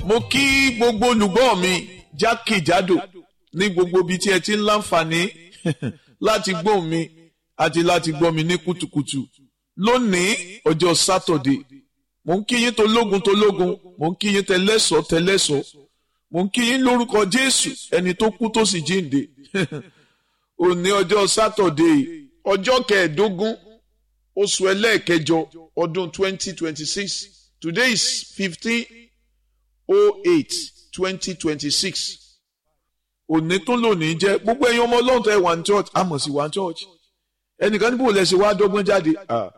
mo kí gbogbo olùgbọ́ mi jákèjádò ní gbogbo ibi tí ẹ ti ń láǹfààní láti gbọ́ mi àti láti gbọ́ mi ní kùtùkùtù lónìí ọjọ́ sátọ̀dé mo ń kí yín tológun tológun mo ń kí yín tẹlẹ́sọ̀ tẹlẹ́sọ̀ mo ń kí yín lórúkọ jésù ẹni tó kú tó sì jíǹde òní ọjọ́ sátọ̀dé ọjọ́ kẹẹ̀ẹ́dógún oṣù ẹlẹ́ẹ̀kẹjọ ọdún twenty twenty six today is fifteen oh eight twenty twenty six òní tó lónìí jẹ́ gbogbo ẹ̀yin ọmọ ọlọ́run tó ẹ̀ wà ní church àmọ̀ sí wà ní church ẹnìkan níbo lẹ ṣe wá dọ́gbọ́n jáde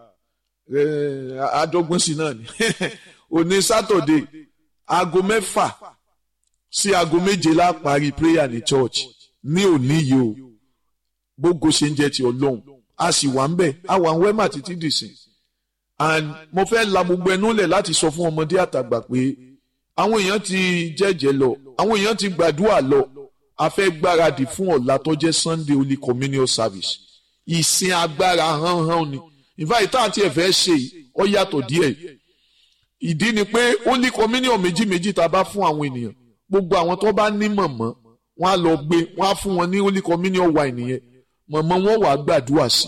àdọ́gbọ́n sí náà ni òní sátọ̀dé aago mẹ́fà sí aago méje la parí prayer ní church ní òní yìí o gbogbo ṣe ń jẹ́ ti ọlọ́run a sì wà ń bẹ̀ a wà ń wẹ́mà títí dìsìn and mo fẹ́ la gbogbo ẹnu lẹ̀ láti sọ fún ọmọdé àtàgbà pé àwọn èèyàn ti jẹ́jẹ́ lọ àwọn èèyàn ti gbàdúrà lọ a fẹ́ gbáradì fún ọ̀la tó jẹ́ Sunday Holy Communion Service ìsìn agbára hánhán ni ìfàyè tá àti ẹ̀fẹ́ ṣe ọ yàtọ̀ díẹ̀ ìdí ni pé Holy Communion méjì méjì tá a bá fún àwọn ènìyàn gbogbo àwọn tó bá ní mọ̀mọ́ wọn á lọ gbé wọn á fún wọn ní Holy Communion wine nìyẹn mọ̀mọ́ wọn wàá gbàdúrà sí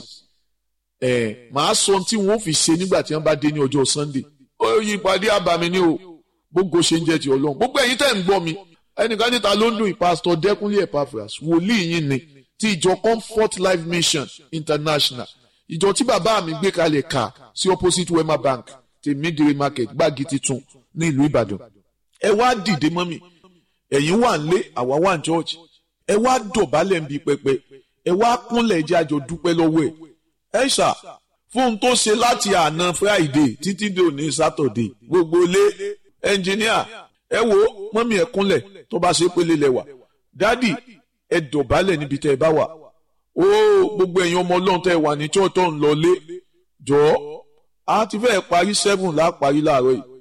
ẹ̀ màá sọ tí wọn ò fi ṣe nígbà tí wọn bá dé ní ọjọ́ Sunday ó yí ìpàdé àbàmì ni o gbogbo ṣe ń jẹ́ ti Ọlọ́run gbogbo ẹ̀yin tẹ́ ń gbọ́ mi ẹnìkan níta ló ń dùn ìpásítọ̀ Dẹ́kunlé Epaphras wòlíì yín ni ti ìjọ Comfort Life Mission International ìjọ tí bàbá mi gbé kalẹ̀ kà sí opposite Wema Bank ti Midire Market gbági titun ní ìlú Ìbàdàn ẹ wá dìde mọ́ mi ẹ̀yin wà ń lé àwa wà ń church ẹ wá dọ̀bálẹ̀ ń bi pẹpẹ ẹ wá kúnlẹ̀ jẹ́ àjọ dúpẹ́ lọ́wọ́ ẹ̀ ẹ ṣá fún tó ṣe láti àná Friday títí dé òní Saturday gbogbo ilé ẹnjìníà ẹ wo mọ́mí ẹ kúnlẹ̀ tó bá ṣe pélé lẹ́wà dádì ẹ dọ̀bálẹ̀ níbi tẹ́ ẹ bá wà ó gbogbo ẹ̀yin ọmọ ọlọ́run tẹ́ ẹ wà ní church tó ń lọ lé jọ̀ọ́ a ti fẹ́ parí seven láà parí láàárọ̀ yìí